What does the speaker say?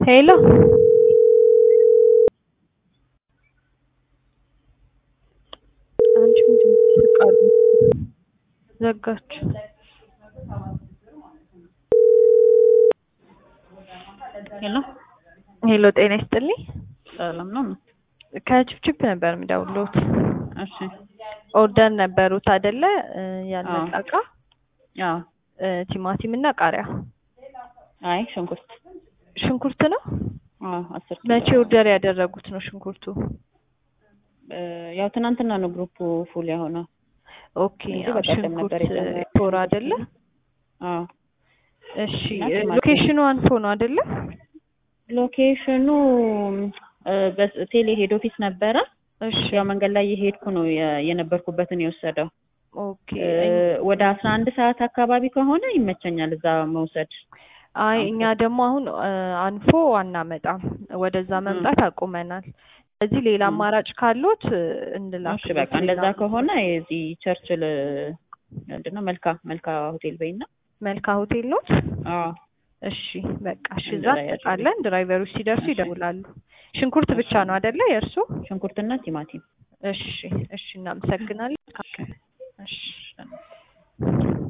ሄሎ አንቺ ምንድን ነው ይስቃሉ? ዘጋች። ሄሎ ሄሎ ጤና ይስጥልኝ። ሰላም ነው? ከችፕችፕ ነበር የምደውልዎት። እሺ ኦርደር ነበሩት አይደለ? እ ያልመጣ አዎ። እቃ አዎ። እ ቲማቲም እና ቃሪያ፣ አይ ሽንኩርት ሽንኩርት ነው። አዎ አስር ኪሎ። መቼ ኦርደር ያደረጉት ነው ሽንኩርቱ? እ ያው ትናንትና ነው ግሩፑ ፉል የሆነው። ኦኬ እንጂ አዎ፣ በቀደም ነበር ሽንኩርት የጨመረው። ቶር አይደለ? አዎ እሺ እና እ ቲማቲም። ሎኬሽኑ አንፎ ነው አይደለ? ሎኬሽኑ እ በቴሌ ሄድ ኦፊስ ነበረ። እሺ ያው መንገድ ላይ የሄድኩ ነው የ- የነበርኩበትን የወሰደው። ኦኬ እ ወደ አስራ አንድ ሰዓት አካባቢ ከሆነ ይመቸኛል እዛ መውሰድ። አይ እኛ ደግሞ አሁን እ አንፎ አናመጣም፣ ወደዛ መምጣት አቁመናል። ስለዚህ ሌላ ም። አማራጭ ካሎት እ እንላክ። እሺ በቃ እንደዛ ከሆነ የዚህ ቸርችል ምንድን ነው መልካ መልካ ሆቴል በይና። መልካ ሆቴል ነው። አዎ እሺ በቃ እሺ፣ እዛ እንደዛ ያድርጉልኝ። እንጠቃለን። ድራይቨሮች ሲደርሱ እሺ። ይደውላሉ። ሽንኩርት ብቻ ነው አይደለ የእርሱ? ሽንኩርትና ቲማቲም እሺ እሺ፣ እናመሰግናለን። እሺ